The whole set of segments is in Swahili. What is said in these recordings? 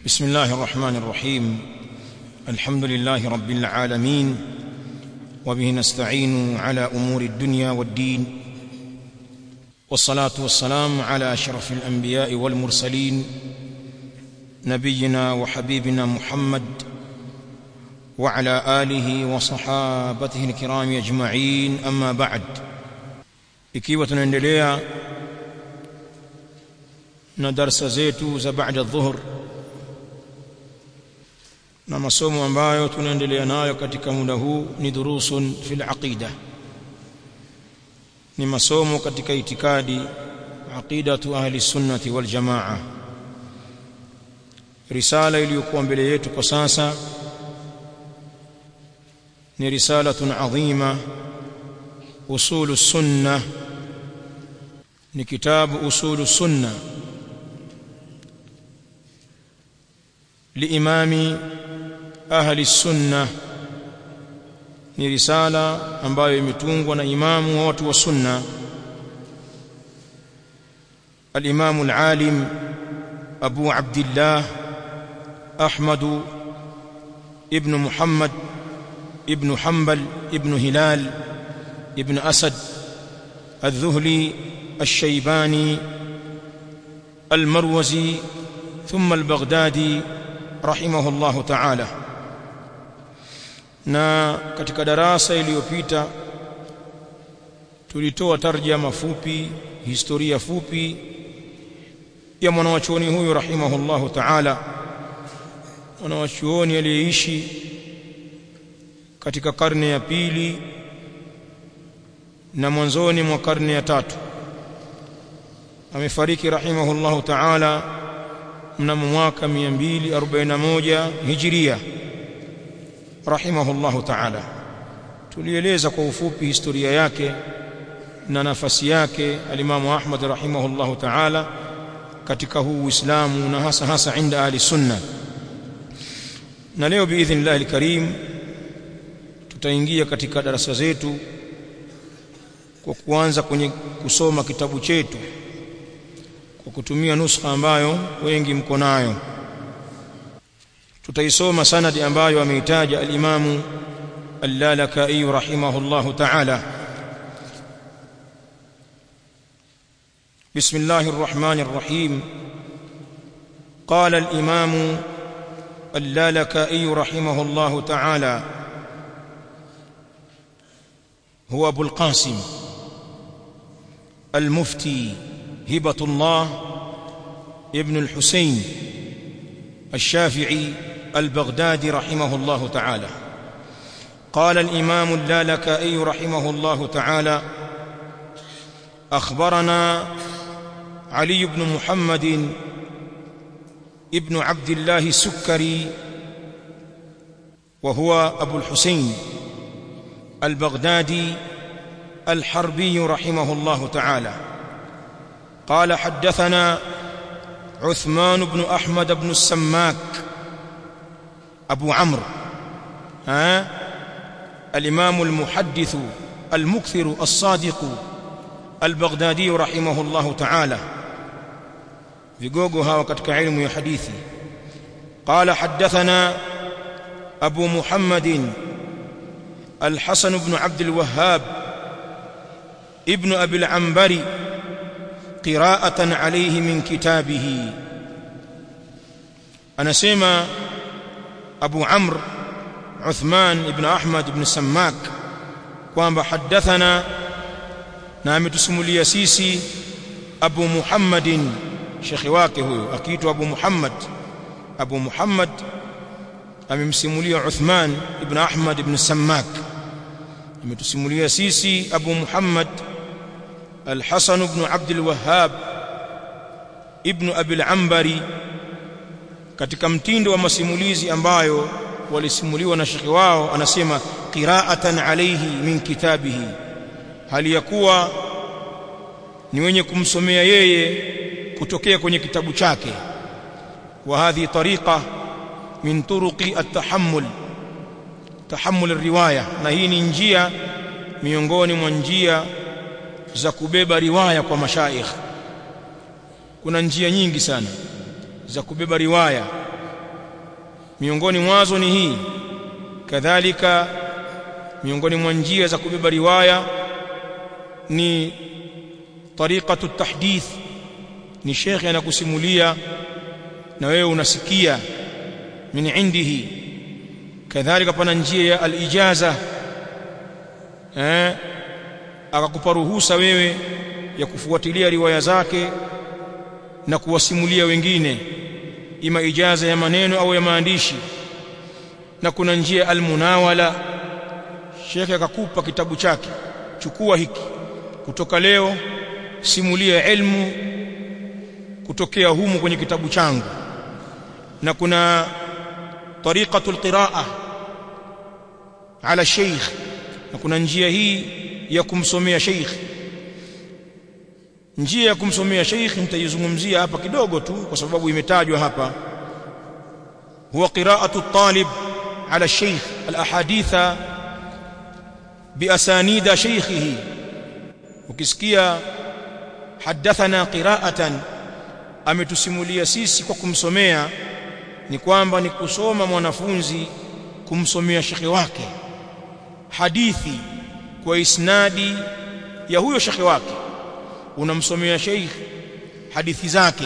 بسم الله الرحمن الرحيم الحمد لله رب العالمين وبه نستعين على امور الدنيا والدين والصلاه والسلام على اشرف الانبياء والمرسلين نبينا وحبيبنا محمد وعلى اله وصحابته الكرام اجمعين اما بعد ikiwa tunaendelea na darasa zetu za baada dhuhur na masomo ambayo tunaendelea nayo katika muda huu ni durusun fil aqida ni masomo katika itikadi aqidatu ahli sunnati wal jamaa risala iliyokuwa mbele yetu kwa sasa ni risalatun adhima usulu sunna ni kitabu usulu sunna liimami ahli sunna ni risala ambayo imetungwa na imamu wa watu wa sunna الإمام العالم أبو عبد الله أحمد ابن محمد ابن حنبل ابن هلال ابن أسد الذهلي الشيباني المروزي ثم البغدادي رحمه الله تعالى na katika darasa iliyopita tulitoa tarjama fupi historia fupi ya mwanawachuoni huyu rahimahullahu ta'ala mwanawachuoni aliyeishi katika karne ya pili na mwanzoni mwa karne ya tatu amefariki rahimahullahu ta'ala mnamo mwaka 241 hijiria rahimahullahu ta'ala tulieleza kwa ufupi historia yake na nafasi yake alimamu Ahmad rahimahullahu ta'ala katika huu Uislamu na hasa hasa inda ahli sunna na leo biidhnillah alkarim tutaingia katika darasa zetu kwa kuanza kwenye kusoma kitabu chetu kwa kutumia nuskha ambayo wengi mko nayo tutaisoma sanadi ambayo ameitaja al-Imamu Al-Lalakai rahimahullahu ta'ala بسم الله الرحمن الرحيم قال الإمام اللالكائي رحمه الله تعالى هو أبو القاسم المفتي هبة الله ابن الحسين الشافعي البغدادي رحمه الله تعالى قال الإمام اللالكائي رحمه الله تعالى أخبرنا علي بن محمد ابن عبد الله السكري وهو أبو الحسين البغدادي الحربي رحمه الله تعالى قال حدثنا عثمان بن أحمد بن السماك أبو عمرو ها الإمام المحدث المكثر الصادق البغدادي رحمه الله تعالى vigogo hawa katika ilmu ya hadithi قال حدثنا أبو محمد الحسن بن عبد الوهاب ابن أبي العنبري قراءة عليه من كتابه أنا سيما أبو عمرو عثمان بن أحمد بن سماك kwamba حدثنا na ametusimulia sisi Abu Muhammadin shekhi wake huyo akiitwa Abu Muhammad Abu Muhammad amemsimulia Uthman ibn Ahmad ibn Sammak ametusimulia sisi Abu Muhammad Al-Hasan ibn Abd al-Wahhab ibn Abi al-Ambari katika mtindo wa masimulizi ambayo walisimuliwa na shekhi wao anasema qira'atan alayhi min kitabihi hali ya kuwa ni wenye kumsomea yeye kutokea kwenye kitabu chake wa hadhi tariqa min turuqi at-tahammul tahammul riwaya na hii ni njia miongoni mwa njia za kubeba riwaya kwa mashaikh kuna njia nyingi sana za kubeba riwaya miongoni mwazo ni hii kadhalika miongoni mwa njia za kubeba riwaya ni tariqatu tahdith ni shekhe anakusimulia na wewe unasikia min indihi kadhalika pana njia ya alijaza eh akakupa ruhusa wewe ya kufuatilia riwaya zake na kuwasimulia wengine ima ijaza ya maneno au ya maandishi na kuna njia almunawala shekhe akakupa kitabu chake chukua hiki kutoka leo simulia ilmu kutokea humu kwenye kitabu changu na kuna tariqatul qiraa ala sheikh na kuna njia hii ya kumsomea sheikh njia ya kumsomea sheikh nitaizungumzia hapa kidogo tu kwa sababu imetajwa hapa huwa qiraatu at-talib ala sheikh al-ahaditha biasanida sheikhihi ukisikia hadathana qira'atan ametusimulia sisi kwa kumsomea ni kwamba ni kusoma mwanafunzi kumsomea shekhe wake hadithi kwa isnadi ya huyo shekhe wake unamsomea sheikh hadithi zake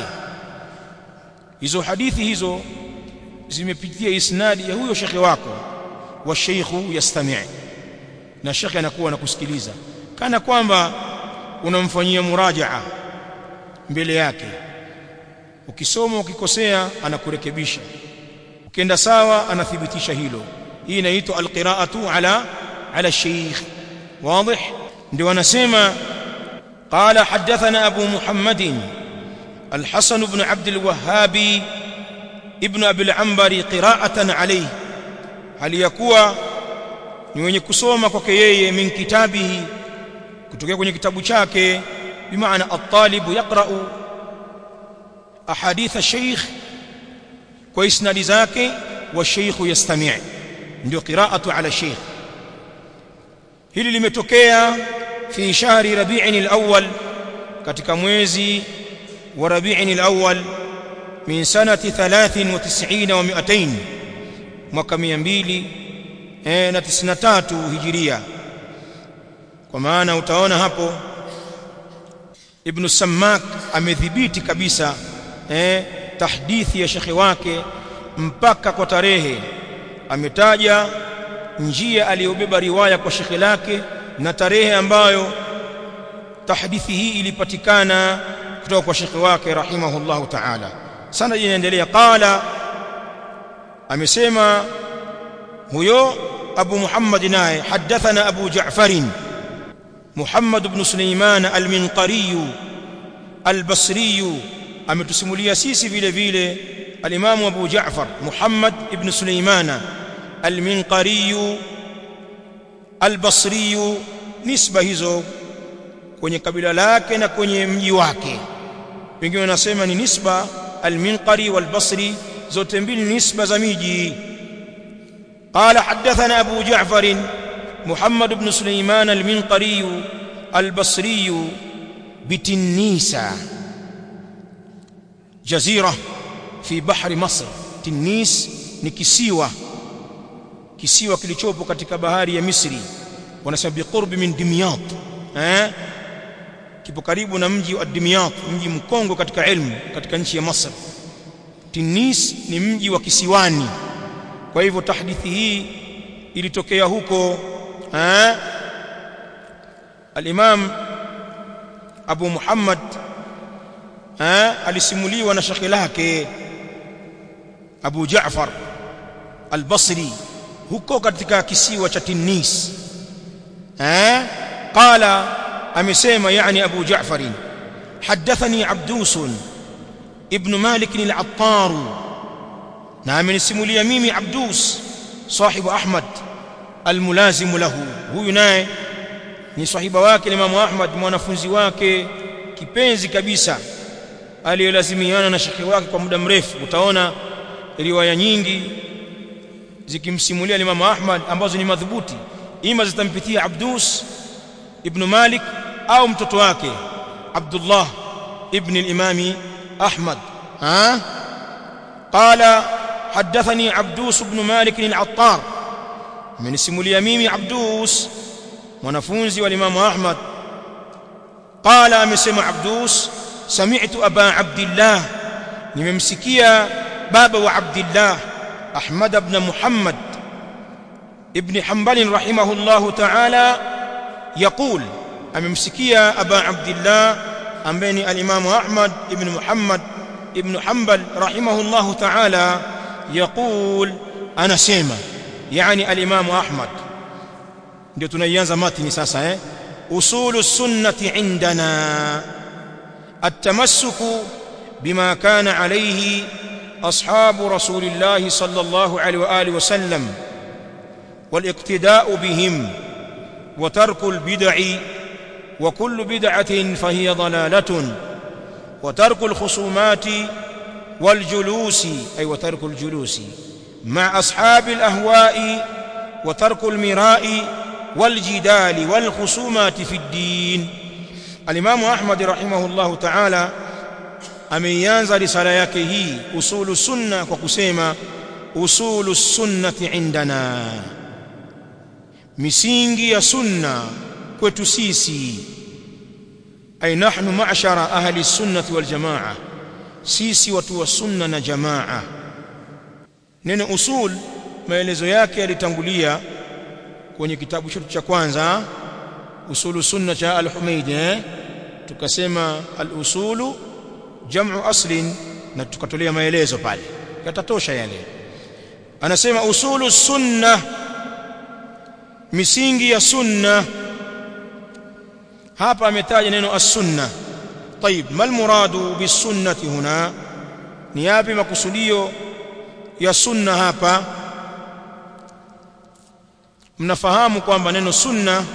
hizo hadithi hizo zimepitia isnadi ya huyo shekhe wako wa sheikhu yastami' na shekhe anakuwa anakusikiliza kana kwamba unamfanyia murajaa mbele yake ukisoma ukikosea anakurekebisha ukienda sawa anathibitisha hilo hii inaitwa alqiraatu ala ala sheikh wazi ndio anasema قال حدثنا أبو محمد الحسن بن عبد الوهاب ابن أبي العنبر قراءة عليه هل يكوى ni wenye kusoma kwake yeye min kitabihi kutokea kwenye kitabu chake bimaana at-talibu yaqra'u ahadith ash-shaykh kwa isnadi zake wa shaykh yastami' ndio qira'atu ala shaykh hili limetokea fi shahri rabi'in al-awwal katika mwezi wa rabi'in al-awwal min sanati 93 wa 200 mwaka 200 na 93 hijiria kwa maana utaona hapo Ibn Sammak amedhibiti kabisa eh tahdithi ya shekhe wake mpaka kwa tarehe ametaja njia aliyobeba riwaya kwa shekhe lake na tarehe ambayo tahdithi hii ilipatikana kutoka kwa shekhe wake rahimahullahu ta'ala sana inaendelea qala amesema huyo أبو محمد ناي حدثنا أبو جعفر محمد بن سليمان المنقري البصري أمتسمولي سيسي فيلي فيلي الإمام أبو جعفر محمد بن سليمان المنقري البصري نسبة hizo kwenye kabila lake na kwenye mji wake wengine wanasema ni nisba al-Minqari wal-Basri zote mbili nisba za miji قال حدثنا أبو جعفر محمد بن سليمان المنقري البصري بتنيسة جزيرة في بحر مصر تنيس ni kisiwa kisiwa kilichopo katika bahari ya Misri wanasema biqurbi min Dimyat eh kipo karibu na mji wa Dimyat mji mkongo katika ilmu katika nchi ya Masr Tunis ni mji wa kisiwani kwa hivyo tahdithi hii ilitokea huko eh al-Imam Abu Muhammad eh alisimuliwa na shekhi lake Abu Jaafar al-Basri huko katika kisiwa cha Tunis eh qala amesema yani Abu Jaafar حدثني عبدوس ابن مالك العطار na amenisimulia mimi Abdus sahibu Ahmad almulazimu lahu huyu naye ni sahiba wake Imam Ahmad mwanafunzi wake kipenzi kabisa aliyelazimiana na shekhi wake kwa muda mrefu utaona riwaya nyingi zikimsimulia Imam Ahmad ambazo ni madhubuti ima zitampitia Abdus ibn Malik au mtoto wake Abdullah ibn al-Imami Ahmad ha qala حدثني عبدوس بن مالك العطار من سمولي ميمي عبدوس mwanafunzi wa Imam Ahmad qala amesema Abdus sami'tu aba Abdullah nimemsikia baba wa Abdullah Ahmad ibn Muhammad ibn Hanbal rahimahullahu ta'ala يقول amemsikia aba Abdullah ambaye ni al-Imam Ahmad ibn Muhammad ibn Hanbal rahimahullahu ta'ala يقول anasema yani al-Imam Ahmad ndio tunaianza matini sasa eh usulu sunnati indana التمسك بما كان عليه أصحاب رسول الله صلى الله عليه وآله وسلم والاقتداء بهم وترك البدع وكل بدعة فهي ضلالة وترك الخصومات والجلوس أي وترك الجلوس مع أصحاب الأهواء وترك المراء والجدال والخصومات في الدين الإمام أحمد رحمه الله تعالى ameianza risala yake hii usulu sunna kwa kusema usulu sunnati indana misingi ya sunna kwetu sisi ay nahnu ma'shara ahli sunnati wal jamaa sisi watu wa sunna na jamaa neno usul maelezo yake yalitangulia kwenye kitabu chetu cha kwanza usulu sunna cha al-Humaydi eh? tukasema al-usulu jam'u aslin na tukatolea maelezo pale yatatosha yale anasema usulu sunna misingi ya sunna hapa ametaja neno as-sunna طيب ما المراد بالسنه هنا ni yapi makusudio ya sunna hapa mnafahamu kwamba neno sunna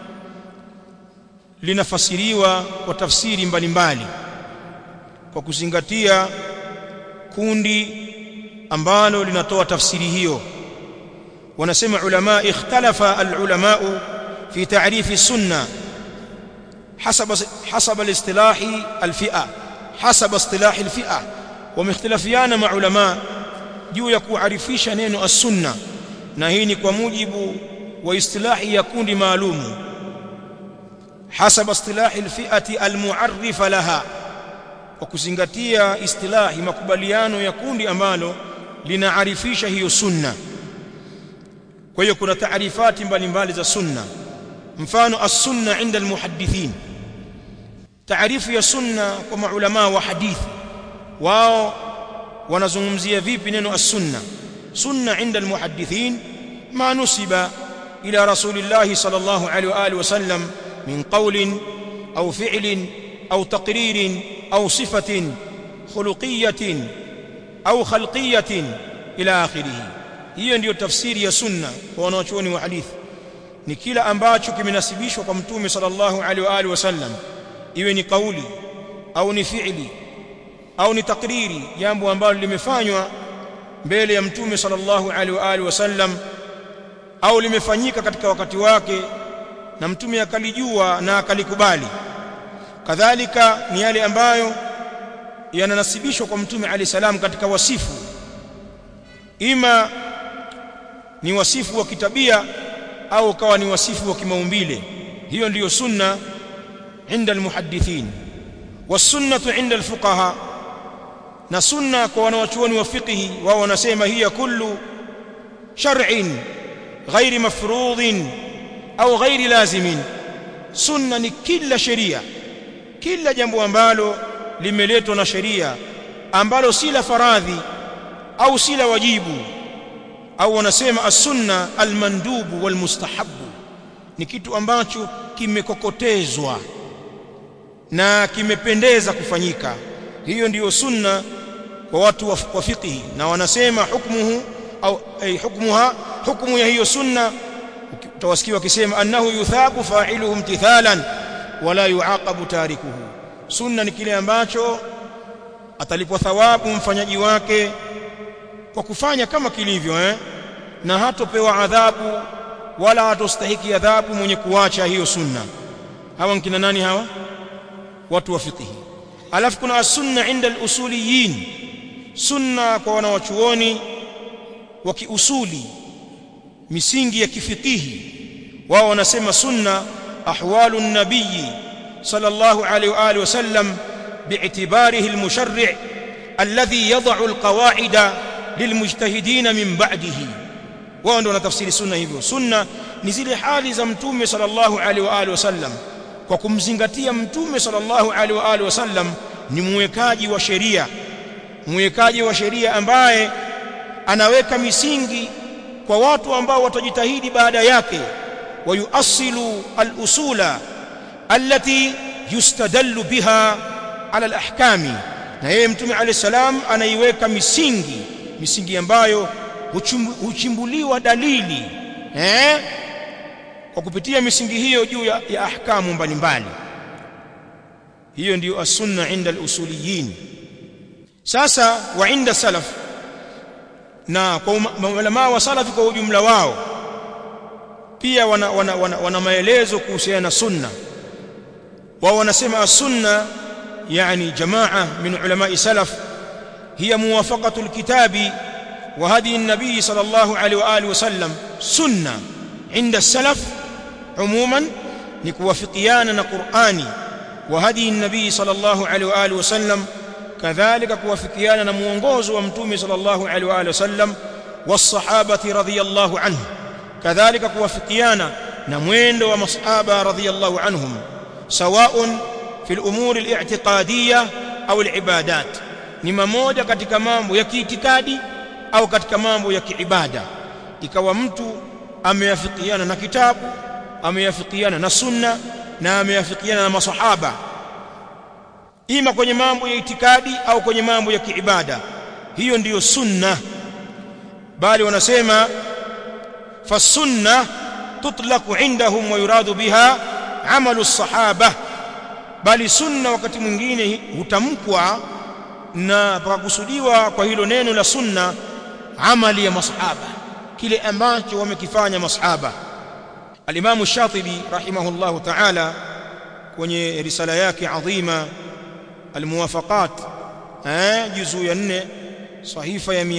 linafasiriwa kwa tafsiri mbalimbali kwa kuzingatia kundi ambalo linatoa tafsiri hiyo wanasema ulama ikhtalafa alulama fi ta'rif sunna حسب حسب الاصطلاح الفئه حسب اصطلاح الفئه ومختلفيان مع علماء juu ya kuarifisha neno as-sunna na hii ni kwa mujibu wa istilahi ya kundi maalum hasaba istilahi alfi'ati almu'arrifa laha kwa kuzingatia istilahi makubaliano ya kundi ambalo linaarifisha hiyo sunna kwa hiyo kuna taarifati mbalimbali za sunna mfano as-sunna inda almuhaddithin taarifu ya sunna kwa maulama wa hadithi wao wanazungumzia vipi neno as-sunna sunna inda almuhaddithin ma nusiba ila rasulillahi sallallahu alaihi wa alihi wasallam min qawlin au fi'lin au taqririn au sifatin khuluqiyatin au khalqiyatin ila akhirih hiyo ndiyo tafsiri ya sunna kwa wanachuoni wa hadithi ni kila ambacho kimenasibishwa kwa mtume sallallahu alaihi wa alihi wasallam iwe ni kauli au ni fi'li au ni takriri jambo ambalo limefanywa mbele ya mtume sallallahu alaihi wa alihi wasallam au limefanyika katika wakati wake na mtume akalijua na akalikubali kadhalika ni yale ambayo yananasibishwa kwa mtume alayhi salam katika wasifu ima ni wasifu wa kitabia au kawa ni wasifu wa kimaumbile hiyo ndiyo sunna inda almuhaddithin wasunnatu inda alfuqaha na sunna kwa wanawachuoni wa fiqhi wao wanasema hiya kullu shar'in ghairi mafrudhin au ghairi lazimin sunna ni kila sheria kila jambo ambalo limeletwa na sheria ambalo si la faradhi au si la wajibu au wanasema as-sunna al-mandubu wal-mustahabu ni kitu ambacho kimekokotezwa na kimependeza kufanyika hiyo ndiyo sunna kwa watu wa fiqhi na wanasema hukmuhu au ay hukmuha hukmu ya hiyo sunna utawasikia wakisema annahu yuthabu fa'iluhu imtithalan wala yuaqabu tarikuhu sunna ni kile ambacho atalipwa thawabu mfanyaji wake kwa kufanya kama kilivyo eh na hatopewa adhabu wala hatostahiki adhabu mwenye kuacha hiyo sunna hawa nkina nani hawa watu wa fiqhi alafu kuna as-sunna inda al-usuliyin sunna kwa wanawachuoni wa kiusuli misingi ya kifikihi wao wanasema sunna ahwalu nabii sallallahu alaihi wa alihi wasallam bi'tibarihi almusharri' alladhi yad'u alqawa'ida lilmujtahidin min ba'dihi wao ndio wanatafsiri sunna hivyo sunna ni zile hali za mtume sallallahu alaihi wa alihi wasallam kwa kumzingatia mtume sallallahu alaihi wa alihi wasallam ni mwekaji wa sheria mwekaji wa sheria ambaye anaweka misingi kwa watu ambao watajitahidi baada yake wayuasilu al-usula allati yustadallu biha ala al-ahkami na yeye mtume alayhi salam anaiweka misingi misingi ambayo huchimbuliwa dalili eh kwa kupitia misingi hiyo juu ya, ya ahkamu mbalimbali hiyo ndiyo as-sunna inda al-usuliyin sasa wa inda salaf na kwa ulama wa salafi kwa ujumla wao pia wana, wana, wana, wana maelezo kuhusiana na sunna wao wanasema as-sunna yani jamaa min ulama salaf hiya muwafaqatu al-kitabi wa hadi an-nabi sallallahu alayhi wa alihi wasallam sunna inda salaf umuman ni kuwafikiana na Qur'ani wa hadi an-nabi sallallahu alayhi wa alihi wasallam kadhalika kuwafikiana na muongozo wa mtume sallallahu alaihi wa alihi wasallam wasahabati radhiyallahu anhu kadhalika kuwafikiana na mwendo wa masahaba radhiyallahu anhum sawaun fi al-umur al-i'tiqadiyya au al-ibadat ni mamoja katika mambo ya kiitikadi au katika mambo ya kiibada ikawa mtu ameyafikiana na kitabu ameyafikiana na sunna na ameyafikiana na masahaba ima kwenye mambo ya itikadi au kwenye mambo ya kiibada hiyo ndiyo sunna bali wanasema fasunna tutlaqu indahum wa yuradu biha amalu sahaba bali sunna wakati mwingine hutamkwa na pakakusudiwa kwa hilo neno la sunna amali ya masahaba kile ambacho wamekifanya masahaba al-Imam Shatibi rahimahullahu ta'ala kwenye risala yake adhima الموافقات eh juzu ya 4 sahifa ya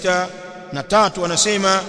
603 anasema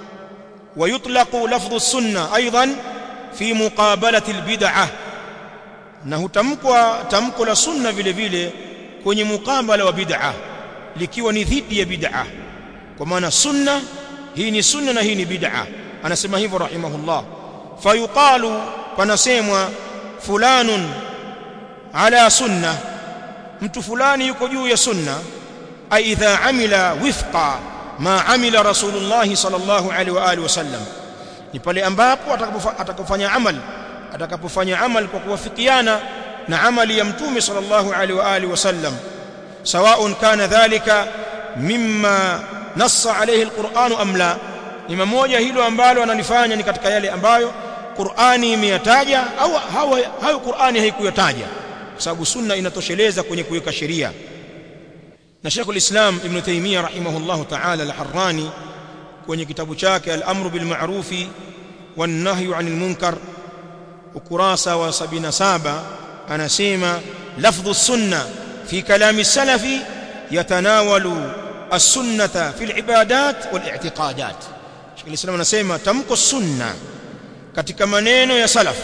ويطلق لفظ السنه ايضا في مقابله البدعه na hutamkwa tamko la sunna vile vile kwenye mukabala wa bid'a likiwa ni dhidi ya bid'a kwa maana sunna hii ni sunna na hii ni bid'a anasema hivyo rahimahullah fayuqalu panasemwa fulanun ala sunnah mtu fulani yuko juu ya sunna aidha amila wifqa ma amila rasulullah sallallahu alaihi wa alihi wasallam ni pale ambapo atakapofanya amal atakapofanya amal kwa kuwafikiana na amali ya mtume sallallahu alaihi wa alihi wasallam سواء كان ذلك مما نص عليه القرآن أم لا ni mmoja hilo ambalo analifanya ni katika yale ambayo Qur'ani imeyataja au hayo Qur'ani haikuyataja kwa sababu sunna inatosheleza kwenye kuweka sheria na Sheikh al-Islam Ibn Taymiyyah rahimahullahu ta'ala al-Harrani kwenye kitabu chake al-Amru bil Ma'rufi wan Nahyu 'anil Munkar ukurasa wa 77 anasema lafdhu sunna fi kalami salafi yatanawalu as-sunnata fi al-ibadat wal i'tiqadat Sheikh al-Islam anasema tamko sunna katika maneno ya salaf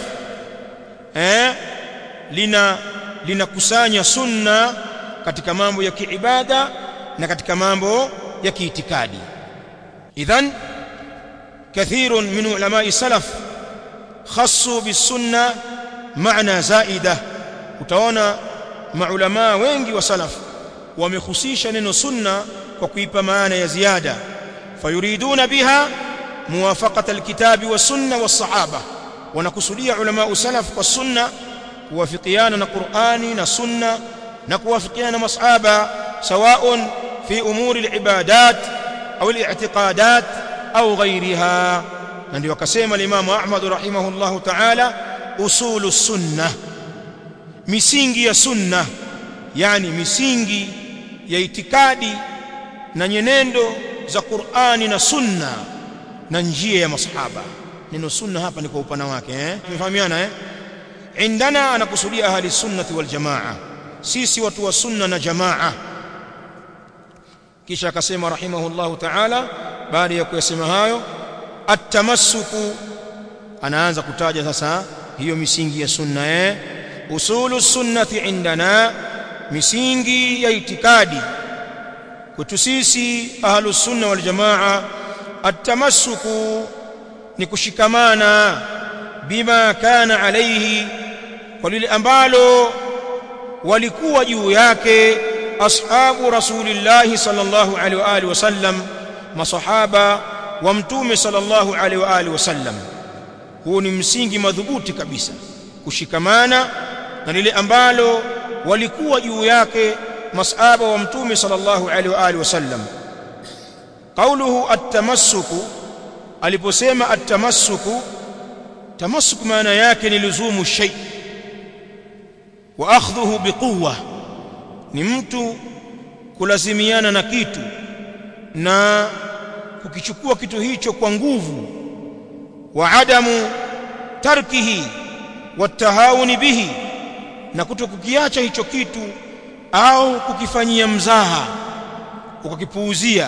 eh lina linakusanya sunna katika mambo ya kiibada na katika mambo ya kiitikadi idhan kathirun min ulama'i salaf khassu bisunna maana zaida utaona maulama wengi wa salaf wamehusisha neno sunna kwa kuipa maana ya ziada fayuriduna biha muwafaqata alkitabi was-sunna was-sahaba wanakusudia ulama salaf kwa sunna kuwafikiana na Qur'ani na sunna na kuwafikiana na masahaba sawaun fi umuri al-ibadat au al-i'tiqadat au ghayriha na ndio akasema al-Imam Ahmad rahimahullahu ta'ala usulu sunna misingi ya sunna yani misingi ya itikadi na nyenendo za Qur'ani na sunna na njia ya masahaba neno sunna hapa ni kwa upana wake eh tumefahamiana eh indana anakusudia ahli sunnati wal jamaa sisi watu wa sunna na jamaa kisha akasema rahimahullahu ta'ala baada ya kuyasema hayo atamassuku anaanza kutaja sasa hiyo misingi ya sunna eh usulu sunnati indana misingi ya itikadi kwetu sisi ahlus sunna wal jamaa atamassuku ni kushikamana bima kana alayhi kwa lile ambalo walikuwa juu yake ashabu rasulillahi sallallahu alaihi wa alihi wasallam masahaba wa mtume sallallahu alaihi wa alihi wasallam huo ni msingi madhubuti kabisa kushikamana na lile ambalo walikuwa juu yake masahaba wa mtume sallallahu alaihi wa alihi wasallam قوله التمسك aliposema at-tamassuku tamassuk maana yake ni luzumu shay wa akhdhuhu biquwwa ni mtu kulazimiana na kitu na kukichukua kitu hicho kwa nguvu wa adamu tarkihi watahawuni bihi na kutokukiacha hicho kitu au kukifanyia mzaha ukakipuuzia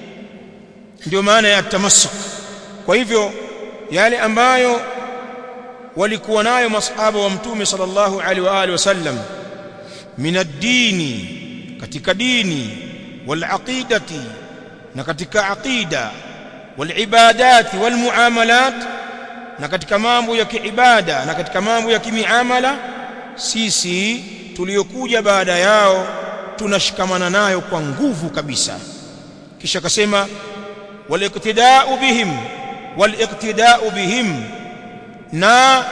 ndio maana ya tamassuk kwa hivyo yale ambayo walikuwa nayo masahaba wa mtume sallallahu alaihi wa alihi wasallam min ad-dini katika dini wal aqidati na katika aqida wal ibadati wal muamalat na katika mambo ya kiibada na katika mambo ya kimiamala sisi tuliokuja baada yao tunashikamana nayo kwa nguvu kabisa kisha akasema waliqtida'u bihim waliqtida'u bihim na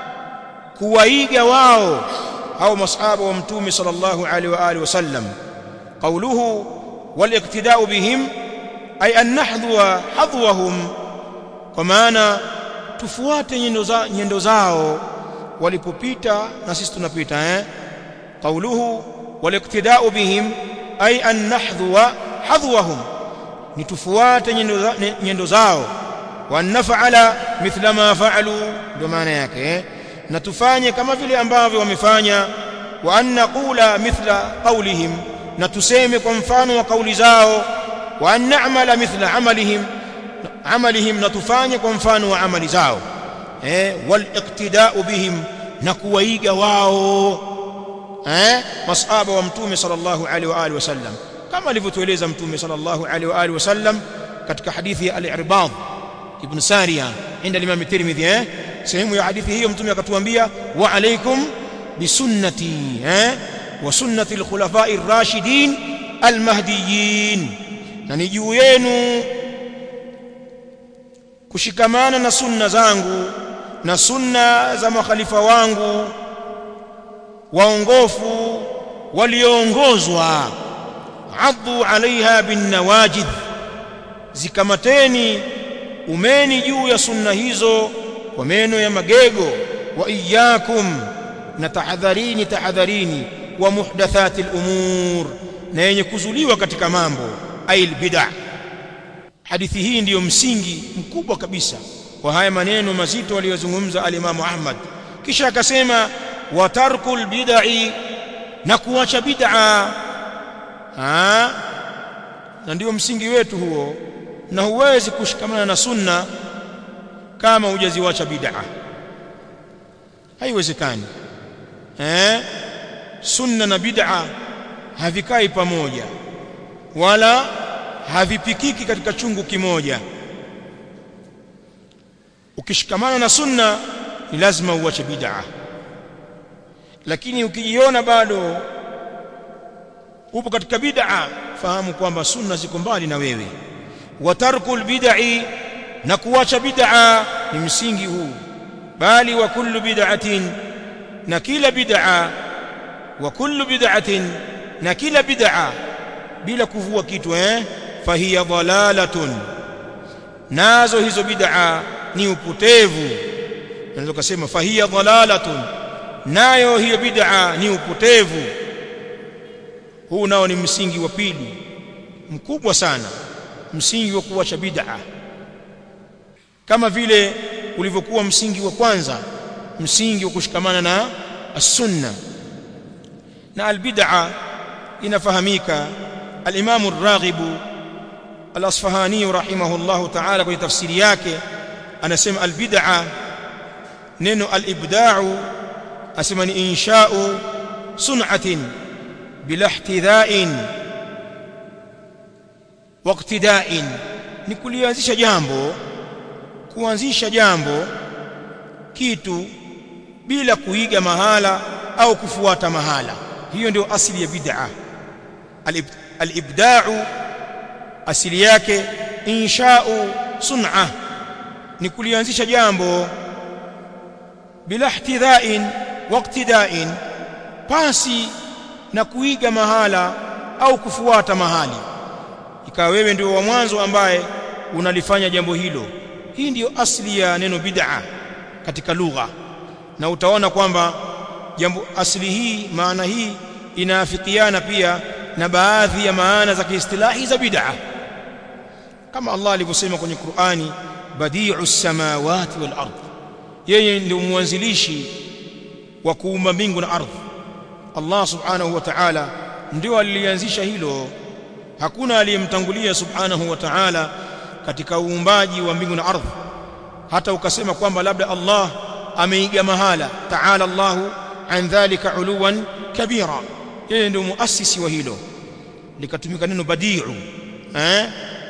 kuwaiga wao au masahaba wa mtume sallallahu alaihi wa alihi wasallam qawluhu waliqtida'u bihim ay an nahdhuwa hadwahum kwa maana tufuate nyendo za nyendo zao walipopita na sisi tunapita eh qawluhu waliqtida'u bihim ay an nahdhuwa hadwahum ni tufuate nyendo, za, nyendo zao wa naf'ala mithla ma fa'alu ndio maana yake eh? na tufanye kama vile ambavyo wamefanya wa an naqula mithla qawlihim na tuseme kwa mfano wa kauli zao wa an na'mala mithla amalihim amalihim na tufanye kwa mfano wa amali zao eh wal iqtida'u bihim na kuwaiga wao eh masahaba wa mtume sallallahu alaihi wa alihi wasallam kama alivyotueleza mtume sallallahu alaihi wa alihi wasallam katika hadithi ya al-Irbad ibn Sariya inda Imam Tirmidhi eh sehemu ya hadithi hiyo mtume akatuambia wa alaikum bisunnati eh wa sunnati al-khulafa'i ar-rashidin al-mahdiyyin na ni juu yenu kushikamana na sunna zangu na sunna za makhalifa wangu waongofu walioongozwa addu alaiha bin nawajid zikamateni umeni juu ya sunna hizo kwa meno ya magego wa iyyakum na tahadharini tahadharini wa muhdathati al-umur na yenye kuzuliwa katika mambo ail bid'ah hadithi hii ndiyo msingi mkubwa kabisa wa haya maneno mazito aliyozungumza alimamu Ahmad kisha akasema wa tarkul bid'i na kuacha bid'a ah na ndio msingi wetu huo na huwezi kushikamana na sunna kama hujaziwacha bid'a haiwezekani eh sunna na bid'a havikai pamoja wala havipikiki katika chungu kimoja ukishikamana na sunna ni lazima uache bid'a lakini ukijiona bado upo katika bid'a fahamu kwamba sunna ziko mbali na wewe wa tarkul bid'i na kuacha bid'a ni msingi huu bali wa kullu bid'atin na kila bid'a wa kullu bid'atin na kila bid'a bila kuvua kitu eh fahiya dhalalatun nazo hizo bid'a ni upotevu naweza kusema fahiya dhalalatun nayo hiyo bid'a ni upotevu huu nao ni msingi wa pili mkubwa sana msingi wa kuacha bid'a kama vile ulivyokuwa msingi wa kwanza msingi wa kushikamana na as-sunna na al-bid'a inafahamika al-Imam ar-Raghib al-Asfahani rahimahullahu ta'ala kwenye tafsiri yake anasema al-bid'a neno al-ibda'u asema ni insha'u sun'atin bila ihtidha'in waqtida'in ni kulianzisha jambo kuanzisha jambo kitu bila kuiga mahala au kufuata mahala hiyo ndio asili ya bid'a al-ibda'u asili yake insha'u sun'a ni kulianzisha jambo bila ihtidha'in waqtida'in pasi na kuiga mahala au kufuata mahali ikawa wewe ndio wa mwanzo ambaye unalifanya jambo hilo hii ndiyo asili ya neno bid'a katika lugha na utaona kwamba jambo asili hii maana hii inaafikiana pia na baadhi ya maana za kiistilahi za bid'a kama Allah alivyosema kwenye Qur'ani badi'us samawati wal ardh yeye ndio mwanzilishi wa kuumba mbingu na ardhi Allah subhanahu wa ta'ala ndio alianzisha hilo hakuna aliyemtangulia subhanahu wa ta'ala katika uumbaji wa mbingu na ardhi hata ukasema kwamba labda Allah ameiga mahala ta'ala Allahu an dhalika uluwan kabira yeye ndio muasisi wa hilo likatumika neno badi'u eh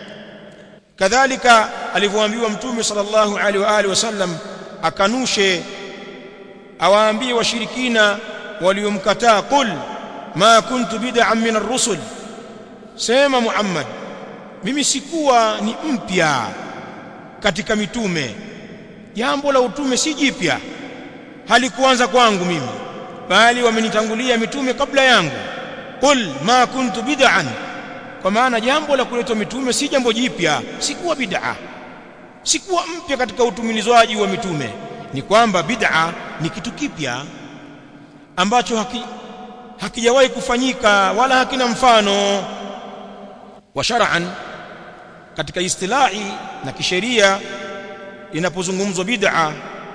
kadhalika alivyoambiwa mtume sallallahu alaihi wa alihi wasallam akanushe awaambie washirikina waliomkataa qul ma kuntu bid'an min ar-rusul sema Muhammad mimi sikuwa ni mpya katika mitume jambo la utume si jipya halikuanza kwangu mimi bali wamenitangulia mitume kabla yangu qul ma kuntu bid'an kwa maana jambo la kuletwa mitume si jambo jipya sikuwa bid'a sikuwa mpya katika utumilizwaji wa mitume ni kwamba bid'a ni kitu kipya ambacho haki, hakijawahi kufanyika wala hakina mfano wa shar'an katika istilahi na kisheria inapozungumzwa bid'a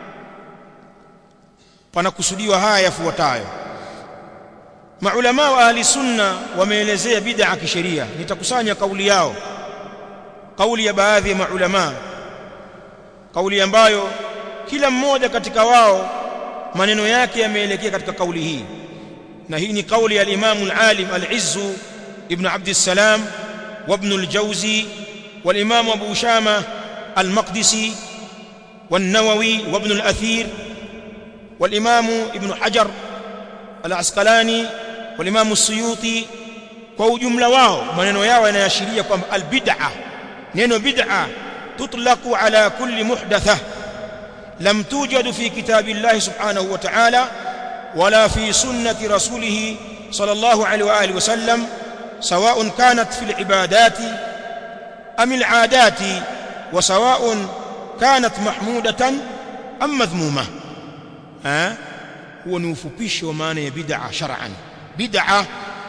panakusudiwa haya yafuatayo maulama wa ahli sunna wameelezea bid'a kisheria nitakusanya kauli yao kauli ya baadhi ya maulama kauli ambayo kila mmoja katika wao maneno yake yameelekea katika kauli hii na hii ni kauli ya al-Imam al-Alim al-Izz ibn Abd al-Salam wa ibn al-Jawzi wal-Imam Abu Shama al-Maqdisi والنووي وابن الأثير والإمام ابن حجر العسقلاني والإمام السيوطي kwa ujumla wao maneno yao yanaashiria kwamba albid'a neno bid'a tutlaqu ala kulli muhdatha lam tujad fi kitabillahi subhanahu wa ta'ala wala fi sunnati rasulih sallallahu alayhi wa alihi wasallam sawa'un kanat fil ibadati am al 'adati wa sawa'un kanat mahmudatan am madhmuma ha huo ni ufupisho wa maana ya bid'a shar'an bid'a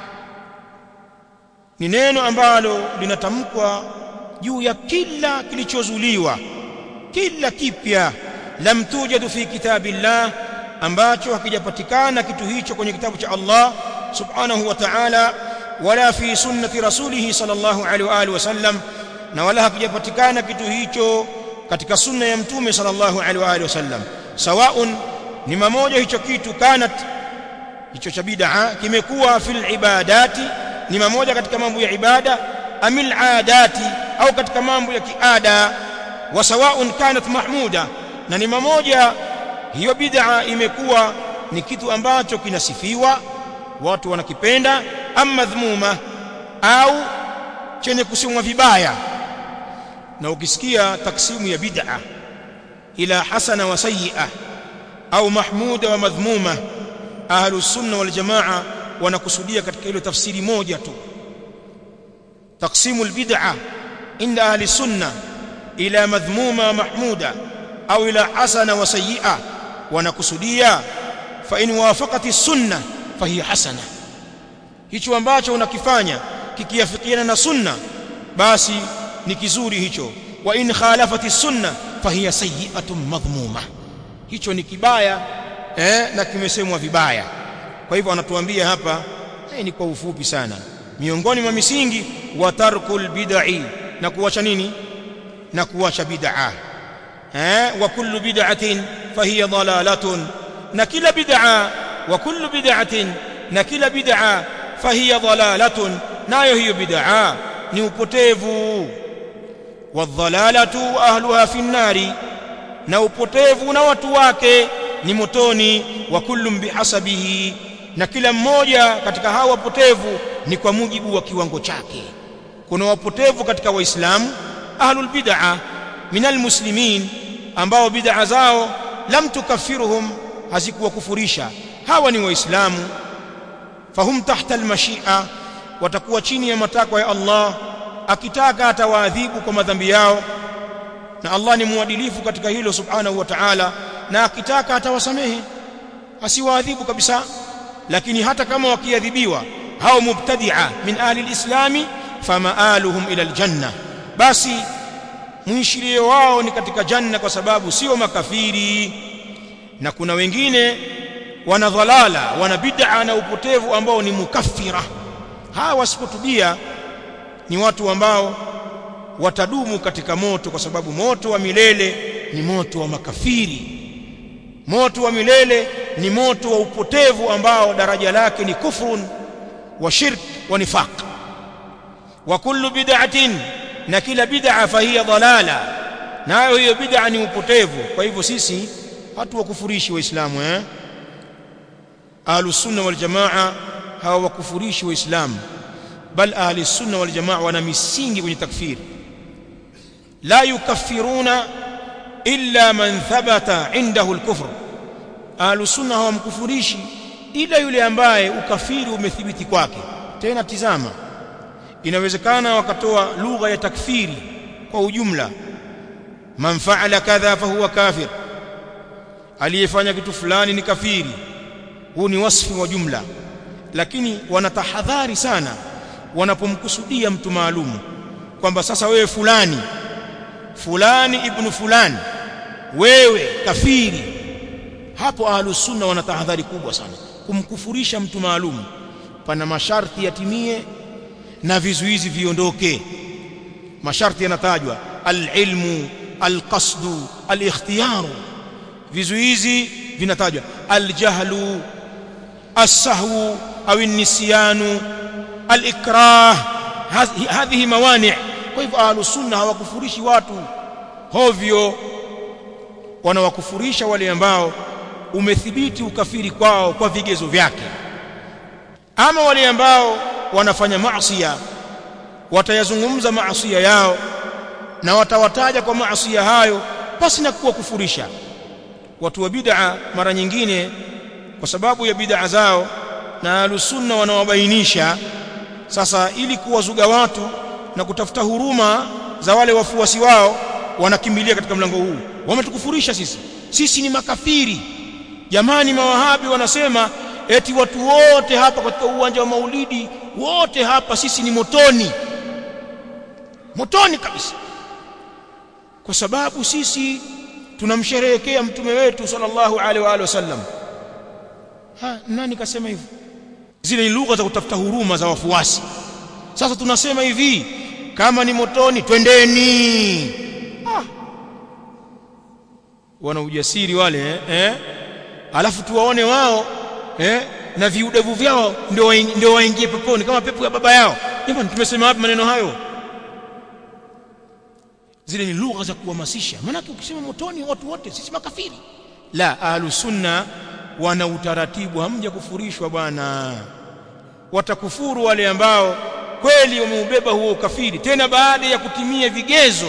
ni neno ambalo linatamkwa juu ya kila kilichozuliwa kila kipya lam tujadu fi kitabillah ambacho hakijapatikana kitu hicho kwenye kitabu cha Allah subhanahu wa ta'ala wala fi sunnati rasulih sallallahu alaihi wa alihi wasallam na wala hakijapatikana kitu hicho katika sunna ya mtume sallallahu alaihi wa alihi wasallam sawaun ni mamoja hicho kitu kanat hicho cha bid'a kimekuwa fil ibadati ni mamoja katika mambo ya ibada amil adati au katika mambo ya kiada wa sawaun kanat mahmuda na ni mamoja hiyo bid'a imekuwa ni kitu ambacho kinasifiwa watu wanakipenda ama madhmuma au chenye kusemwa vibaya na ukisikia taksimu ya bid'a ila hasana wa sayyi'a au mahmuda wa madhmuma ahlus sunna wal jamaa wanakusudia katika hilo tafsiri moja tu تقسيم البدعة عند أهل السنة إلى مذمومة محمودة أو إلى حسنة وسيئة ونكسدية فإن وافقت السنة فهي حسنة hicho ambacho unakifanya kikiafikiana na sunna basi ni kizuri hicho wa in khalafati sunna fahiya sayyi'atun madhmuma hicho ni kibaya eh, na kimesemwa vibaya kwa hivyo anatuambia hapa eh, ni kwa ufupi sana miongoni mwa misingi wa tarkul bid'i na kuacha nini na kuacha bid'a eh wa kullu bid'atin fahiya dalalatun na kila bid'a wa kullu bid'atin na kila bid'a fahiya dalalatun nayo hiyo bid'a ni upotevu wadhalalatu ahluha fi nnari na upotevu na watu wake ni motoni wa kullum bihasabihi na kila mmoja katika hawa wapotevu ni kwa mujibu wa kiwango chake kuna wapotevu katika waislamu ahlul bid'a minal muslimin ambao bid'a zao lam tukaffiruhum hazikuwakufurisha hawa ni waislamu fahum tahta almashia watakuwa chini ya matakwa ya Allah akitaka atawaadhibu kwa madhambi yao na Allah ni muadilifu katika hilo subhanahu wa ta'ala na akitaka atawasamehe asiwaadhibu kabisa lakini hata kama wakiadhibiwa hao mubtadi'a min ahli alislami famaaluhum ila aljanna basi muishirio wao ni katika janna kwa sababu sio makafiri na kuna wengine wana dhalala wana bid'a na upotevu ambao ni mukaffira hawa wasipotubia ni watu ambao watadumu katika moto kwa sababu moto wa milele ni moto wa makafiri moto wa milele ni moto wa upotevu ambao daraja lake ni kufrun wa shirk wa nifaq wa kullu bid'atin na kila bid'a fahiya dhalala nayo hiyo bid'a ni upotevu kwa hivyo sisi hatuwakufurishi waislamu eh ahlus sunna wal jamaa hawakufurishi waislamu bal ahli sunna wal jamaa wana misingi kwenye takfiri la yukaffiruna illa man thabata indahu al-kufr ahlus sunna hawamkufurishi ila yule ambaye ukafiri umethibiti kwake tena tizama inawezekana wakatoa lugha ya takfiri kwa ujumla man fa'ala kadha fahuwa kafir aliyefanya kitu fulani ni kafiri huu ni wasfi wa jumla lakini wanatahadhari sana wanapomkusudia mtu maalum kwamba sasa wewe fulani fulani ibnu fulani wewe kafiri hapo ahlus sunna wana tahadhari kubwa sana kumkufurisha mtu maalum pana masharti yatimie na vizuizi viondoke masharti yanatajwa alilmu alqasdu alikhtiyaru vizuizi vinatajwa aljahlu السهو أو النسيان الإكراه هذه موانع كيف أهل السنة hawakufurishi watu hovyo wanawakufurisha wale ambao umethibiti ukafiri kwao kwa vigezo vyake ama wale ambao wanafanya maasiya watayazungumza maasiya yao na watawataja kwa maasiya hayo pasi na kuwa kufurisha watu wa bid'a mara nyingine kwa sababu ya bid'a zao na alusunna wanawabainisha sasa ili kuwazuga watu na kutafuta huruma za wale wafuasi wao wanakimbilia katika mlango huu wametukufurisha sisi sisi ni makafiri jamani mawahabi wanasema eti watu wote hapa katika uwanja wa maulidi wote hapa sisi ni motoni motoni kabisa kwa sababu sisi tunamsherehekea mtume wetu sallallahu alaihi wa alihi wasallam ha nani kasema hivyo zile ni lugha za kutafuta huruma za wafuasi sasa tunasema hivi kama ni motoni twendeni ah. wana ujasiri wale eh? eh? alafu tuwaone wao eh? na viudevu vyao ndio ndio waingie peponi kama pepo ya baba yao jamani tumesema wapi maneno hayo zile ni lugha za kuhamasisha maana ukisema motoni watu wote sisi makafiri la ahlus sunna wana utaratibu hamja kufurishwa bwana watakufuru wale ambao kweli wameubeba huo ukafiri tena baada ya kutimia vigezo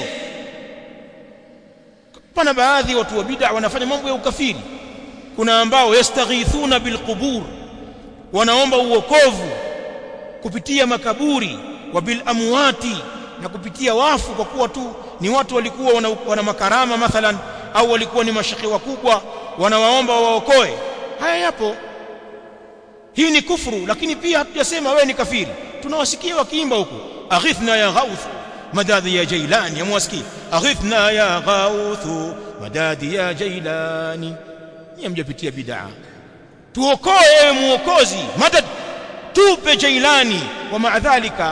pana baadhi watu wa bid'a wanafanya mambo ya ukafiri kuna ambao yastaghithuna bilqubur wanaomba uokovu kupitia makaburi wa bil amwati na kupitia wafu kwa kuwa tu ni watu walikuwa wana, wana makarama mathalan au walikuwa ni mashekhi wakubwa wanawaomba waokoe haya yapo hii ni kufuru lakini pia hatujasema wewe ni kafiri tunawasikia wakiimba huko aghithna ya ghauth madadi ya jailani amwasikia aghithna ya ghauth madadi ya jailani nyie mjapitia bid'a tuokoe ewe muokozi madad tupe jailani wa maadhalika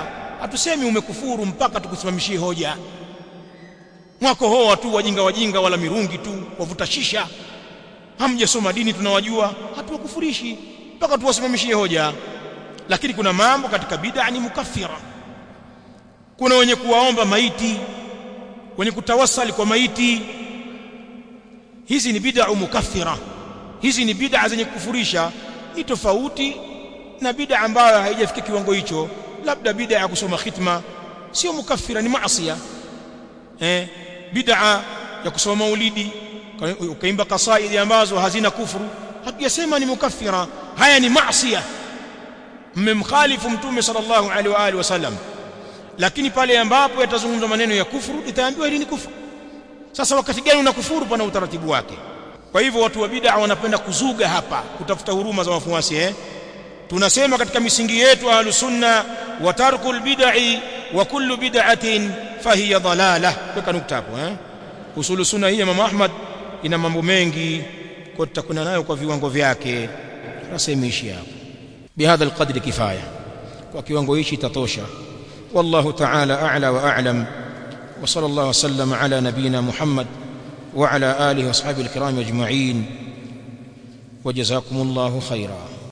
hatusemi umekufuru mpaka tukusimamishie hoja mwako hoa tu wajinga wajinga wala mirungi tu wavuta shisha hamjasoma dini tunawajua hatuwakufurishi mpaka tuwasimamishie hoja lakini kuna mambo katika bid'a ni mukaffira kuna wenye kuwaomba maiti wenye kutawasali kwa maiti hizi ni bid'a mukaffira hizi ni bid'a zenye kufurisha ni tofauti na bid'a ambayo haijafikia kiwango hicho labda bid'a ya kusoma khitma sio mukaffira ni maasiya eh bid'a ya kusoma maulidi ukaimba kasaidi ambazo hazina kufuru hatujasema ni mukaffira haya ni maasiya mmemkhalifu mtume sallallahu alaihi wa alihi wasallam lakini pale ambapo yatazungumzwa maneno ya kufuru itaambiwa hili ni kufuru sasa wakati gani unakufuru pana utaratibu wake kwa hivyo watu wa bid'a wanapenda kuzuga hapa kutafuta huruma za wafuasi eh tunasema katika misingi yetu ahlus sunna wa tarkul bid'i wa kullu bid'atin fahiya dalalah weka nukta hapo eh usulu sunna hii ya mama Ahmad ina mambo mengi kwa tutakwenda nayo kwa viwango vyake tunasemishi hapo bihadha alqadri kifaya kwa kiwango hichi itatosha والله تعالى أعلى وأعلم وصلى الله وسلم على نبينا محمد وعلى آله وأصحابه الكرام أجمعين وجزاكم الله خيرا